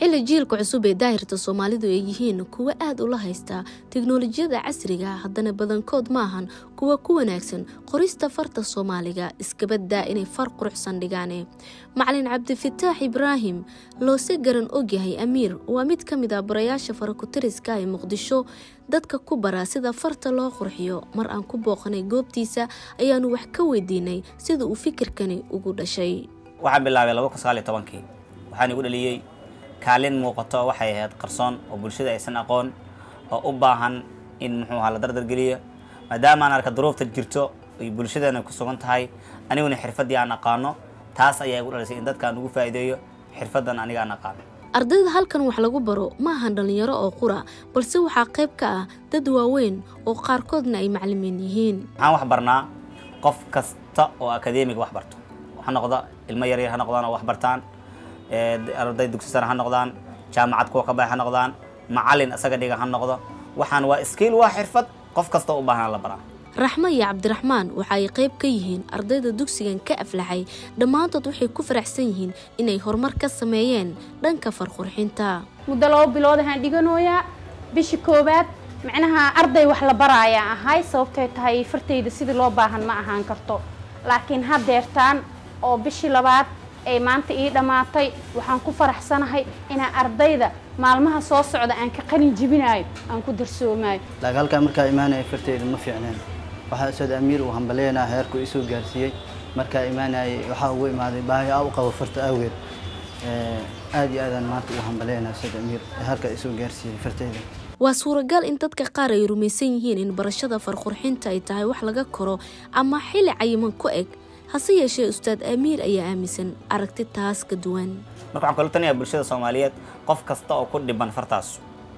xilli jiilka cusub ee daahirta soomaalidu ay yihiin kuwo aada ula haysta teknolojiyada casriga haddana badankood maahan kuwa ku wanaagsan qorista farta soomaaliga iskabadaa inay far quruxsan dhigaane macalin cabdifataax ibraahim loose garan ogyahay amiir waa mid ka mid ah barayaasha farakutariska ee muqdisho dadka ku bara sida farta loo qurxiyo mar aan ku booqanay goobtiisa ayaanu wax ka weydiinay sida uu fikirkani ugu dhashay waxaan bilaabay laba kun sagaal iyo tobankii waxaan igu dhaliyey kaalin muuqato waxay ahayd qarsoon oo bulshada aysan aqoon oo u baahan in muxuu ahaa la dardargeliyo maadaama aan arka duruufta jirto ay bulshadeena ku sugan tahay aniguna xirfaddii aan aqaano taas ayaa igu dhalisay in dadkaan ugu faa'iideeyo xirfaddan aniga aan aqaano ardayda halkan wax lagu baro ma ahan dhallinyaro oo qura balse waxaa qayb ka ah dad waaweyn oo qaarkoodna ay maclimiin yihiin waxaan wax barnaa qof kasta oo akadeemiga wax barto ha noqda ilmo yaryar ha noqdaan oo wax bartaan arday dugsi sare ha noqdaan jaamacad kuwa ka bax ha noqdaan macalin isaga dhiga ha noqdo waxaan waa skiil waa xirfad qof kasta u baahan la baraa raxmo iyo cabdiraxmaan waxa ay qayb ka yihiin ardayda dugsigan ka aflaxay dhammaantood waxay ku faraxsan yihiin inay horumar ka sameeyeen dhanka farqurxinta muddo laba bilood ahaan dhiganooyaa bisha koowaad micnaha arday wax la baraayaan ahay sababtay tahay fartayda sidii loo baahan ma ahaan karto laakiin haddeertaan oo bishii labaad ay maanta ii dhammaatay waxaan ku faraxsanahay inaan ardayda maalmaha soo socda aan ka qalin jibinaayo aan ku darsoomaayo laakiin halkaa markaa imaanaya farteeda ma fiicneen waxaa ustaad amiir uu hambaleynaa heerku isoo gaarsiiyey markaa imaanayay waxaa ugu imaaday baahi a u qabo farta awgeed aad iyo aadaan maanta ugu hambaleynaa ustaad amiir heerka isoo gaarsiiyey farteeda waa suuragal in dadka qaar ay rumaysan yihiin in barashada farqurxinta ay tahay wax laga koro ama xilli cayiman ku eg hase yeeshee ustaad amiir ayaa aaminsan aragti taas ka duwan marka waxaan kala tanayaa bulshada soomaaliyeed qof kasta oo ku dhiban fartaas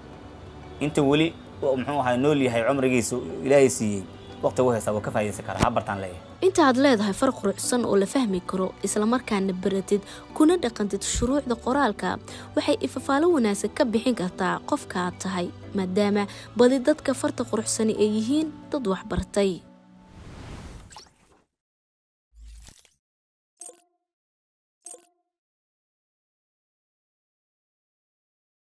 inta weli muxuu ahaa nool yahay cumrigiisa ilaahay siiyey waqti ugu haysta waa ka faa'idaysan karaa ha bartaan leeyahay inta aad leedahay far quruxsan oo la fahmi karo islamarkaana baratid kuna dhaqantid shuruucda qoraalka waxay ifafaalo wanaagsan ka bixin kartaa qofka aad tahay maadaama badi dadka farta quruxsani ay yihiin dad waxbartay